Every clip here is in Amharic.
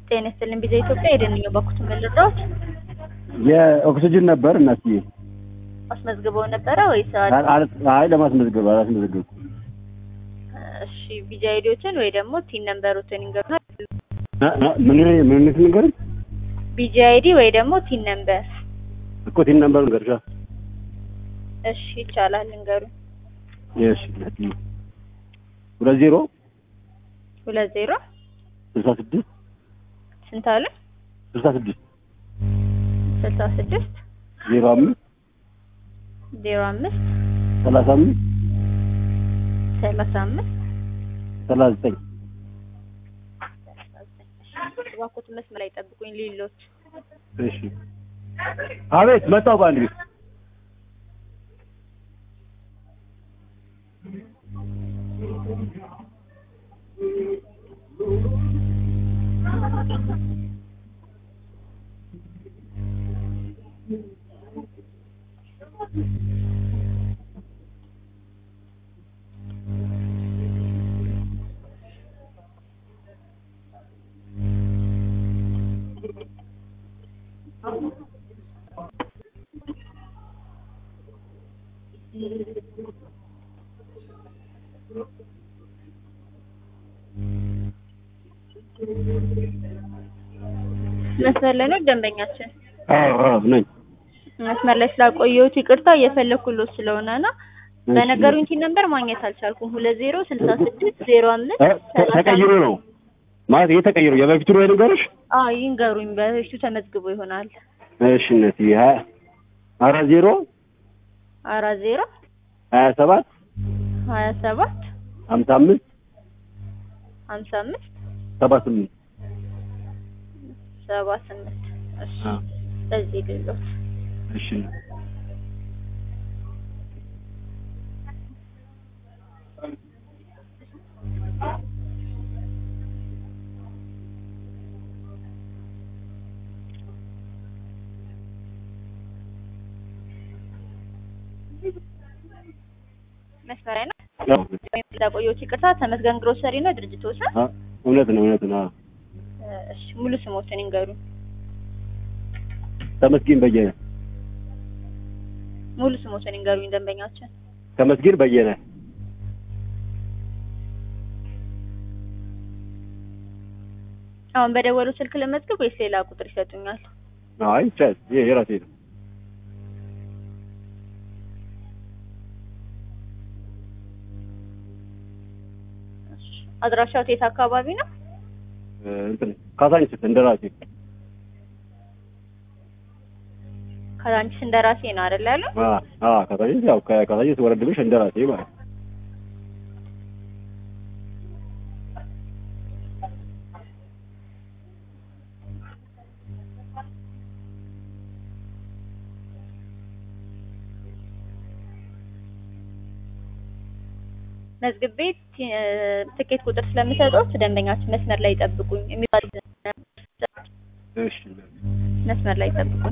ጤና ይስጥልኝ ቪዛ ኢትዮጵያ የደንኛው በኩት መልዳዎች የኦክሲጅን ነበር እናትዬ። አስመዝግበው ነበረ ወይስ አል- አል- አይ ለማስመዝገብ አላስመዘገብኩም። እሺ ቪዛ አይዲዎችን ወይ ደግሞ ቲን ነምበሮችን ይንገሩና ና- ና- ምን ምን ነገር ቪዛ አይዲ ወይ ደግሞ ቲን ነምበር እኮ ቲን ነምበሩ ገርሻ እሺ ይቻላል እንገሩ እሺ እናትዬ ሁለት ዜሮ ሁለት ዜሮ ስልሳ ስድስት ስንት አለ ስልሳ ስድስት ስልሳ ስድስት ዜሮ አምስት ዜሮ አምስት ሰላሳ አምስት ሰላሳ አምስት ሰላሳ ዘጠኝ እባክዎት መስመር ላይ ጠብቁኝ ሌሎች እሺ አቤት መጣሁ በአንድ ቤት መስመር ላይ ነው ደንበኛችን አዎ አዎ ነኝ መስመር ላይ ስላቆየሁት ይቅርታ እየፈለኩሎት ስለሆነ ነው በነገሩኝ ቲን ነምበር ማግኘት አልቻልኩም ሁለት ዜሮ ስልሳ ስድስት ዜሮ አምስት እ ተ- ተቀይሮ ነው ማለት ይሄ ተቀይሮ የበፊቱ ነው የነገርሽ አዎ ይንገሩኝ በፊቱ ተመዝግቦ ይሆናል እሺ እናትዬ ሀያ አራት ዜሮ አራት ዜሮ ሀያ ሰባት ሀያ ሰባት ሀምሳ አምስት ሀምሳ አምስት ሰባ ስምንት ሰባ ስምንት እሺ አዎ በዚህ ሌሎት እሺ መስመር ላይ ነው አዎ ስላቆየሁት ይቅርታ ተመስገን ግሮሰሪ ነው ድርጅቶች ነው አ- እውነት ነው እውነት ነው አዎ እሺ ሙሉ ስሞትን ይንገሩኝ ተመስገን በየነ ሙሉ ስሞትን ይንገሩኝ ደንበኛችን ተመስገን በየነ አሁን በደወሉ ስልክ ለመዝገብ ወይስ ሌላ ቁጥር ይሰጡኛል አይ ቻል ይሄ የራሴ ነው እሺ አድራሻው የት አካባቢ ነው እ እንትን ካሳንችስ እንደራሴ ከዛንቺስ እንደራሴ ነው አይደል ያለው አ አ ካሳንችስ ያው ከካሳንችስ ወረድ ብለሽ እንደራሴ ማለት ነው። መዝግቤ ቲ- እ፣ ትኬት ቁጥር ስለምሰጡት ደንበኛችን መስመር ላይ ይጠብቁኝ የሚባል እሺ መስመር ላይ ይጠብቁኝ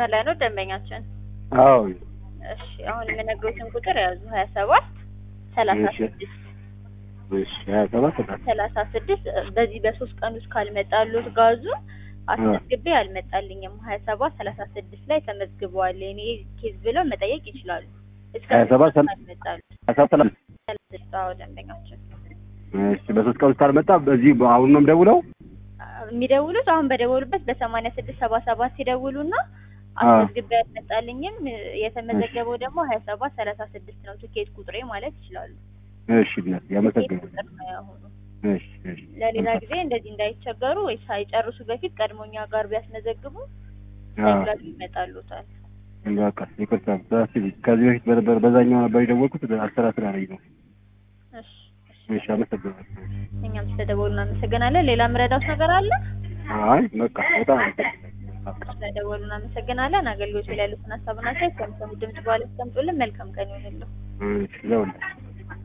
መስመር ላይ ነው ደንበኛችን። አዎ እሺ አሁን የምነግሮትን ቁጥር ያዙ ሀያ ሰባት ሰላሳ እሺ። ስድስት እሺ ሀያ ሰባት ሰላሳ ሰላሳ ስድስት በዚህ በሶስት ቀን ውስጥ ካልመጣሉት ጋዙ አስመዝግቤ አልመጣልኝም ሀያ ሰባት ሰላሳ ስድስት ላይ ተመዝግበዋል የኔ ኬዝ ብለው መጠየቅ ይችላሉ። እስከ ሀያ ሰባት ሰላ- ካልመጣሉ ሀያ ሰባት ሰላሳ ሰላሳ ስድስት አዎ ደንበኛችን እሺ በሶስት ቀን ውስጥ ካልመጣ በዚህ አሁን ነው የምደውለው የሚደውሉት አሁን በደወሉበት በሰማንያ ስድስት ሰባ ሰባት ሲደውሉና አዎ። አስመዝግቤ አልመጣልኝም የተመዘገበው ደግሞ ሀያ ሰባት ሰላሳ ስድስት ነው ትኬት ቁጥሬ ማለት ይችላሉ። እሺ እናት ትኬት ያመሰግናል ቁጥር ነው ያሁኑ። እሺ እሺ ለሌላ ጊዜ እንደዚህ እንዳይቸገሩ ወይ ሳይጨርሱ በፊት ቀድሞኛ ጋር ቢያስመዘግቡ አዎ ይላሉ ይመጣሉታል። በቃ ይቅርታ በስቲ ከዚህ በፊት በነበር በዛኛው ነበር የደወልኩት አስራ ስራ ላይ ነው እሺ እሺ አመሰግናለሁ እኛም ስለደወሉ እናመሰግናለን። ሌላ ምረዳውስ ነገር አለ? አይ በቃ በጣም አመሰግናለሁ ስለደወሉ እናመሰግናለን። አገልግሎት ላይ ያሉትን ሀሳብና አስተያየት ከሚሰሙ ድምጽ በኋላ ያስቀምጡልን። መልካም ቀን ይሁንልዎ። እሺ ለሁላችሁ